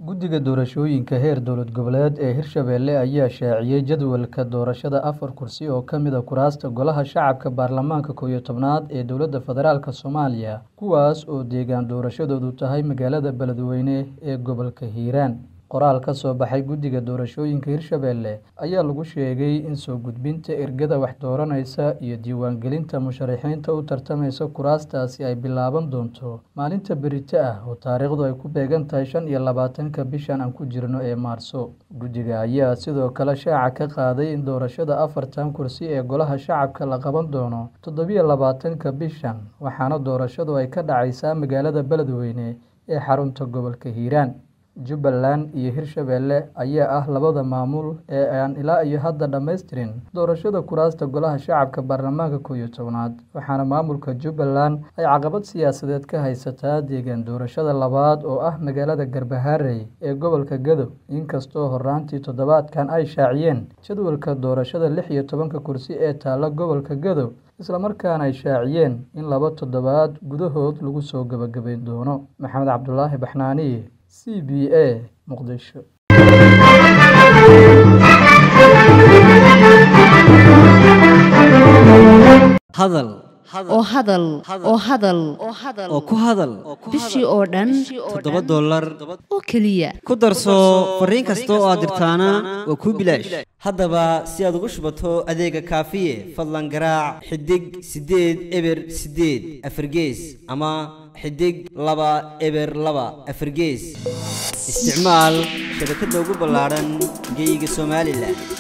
guddiga doorashooyinka heer dowlad goboleed ee hirshabelle ayaa shaaciyey jadwalka doorashada afar kursi oo ka mid a kuraasta golaha shacabka baarlamaanka koow iyo tobnaad ee dowladda federaalk soomaaliya kuwaas oo deegaan doorashadoodu tahay magaalada beledweyne ee gobolka hiiraan qoraal ka soo baxay guddiga doorashooyinka hirshabelle ayaa lagu sheegay in soo gudbinta ergada wax dooranaysa iyo diiwaangelinta musharaxiinta u tartamaysa kuraastaasi ay bilaaban doonto maalinta berito ah oo taariikhdu ay ku beegan tahay shan iyo labaatanka bishan aan ku jirno ee maarso guddiga ayaa sidoo kale shaaca ka qaaday in doorashada afartan kursi ee golaha shacabka la qaban doono toddobiyo labaatanka bishan waxaana doorashadu ay ka dhacaysaa magaalada beledweyne ee xarunta gobolka hiiraan jubbaland iyo hirshabelle ayaa ah labada maamul ee aan ilaa iyo hadda dhammaystirin doorashada kuraasta golaha shacabka baarlamaanka koow iyo tobnaad waxaana maamulka jubbaland ay caqabad siyaasadeed ka haysataa deegaan doorashada labaad oo ah magaalada garbaharey ee gobolka gadow inkastoo horaantii toddobaadkan ay shaaciyeen jadwalka doorashada lix iyo tobanka kursi ee taalla gobolka gadow islamarkaana ay shaaciyeen in laba toddobaad gudahood lagu soo gebagabayn doono maxamed cabdulaahi baxnaaniye c b a muqdisho hadal oo hadal oo hadal oo ku hadal bishii oo dhan toddoba dollar oo keliya ku darso fariin kasta oo aad dirtaana waa kuu bilaash haddaba si aad ugu shubato adeega kaafiye fadlan garaac xidig siddeed eber siddeed afargees ama xidig laba eber laba afargees isticmaal shabakadda ugu ballaadhan geyga somalilan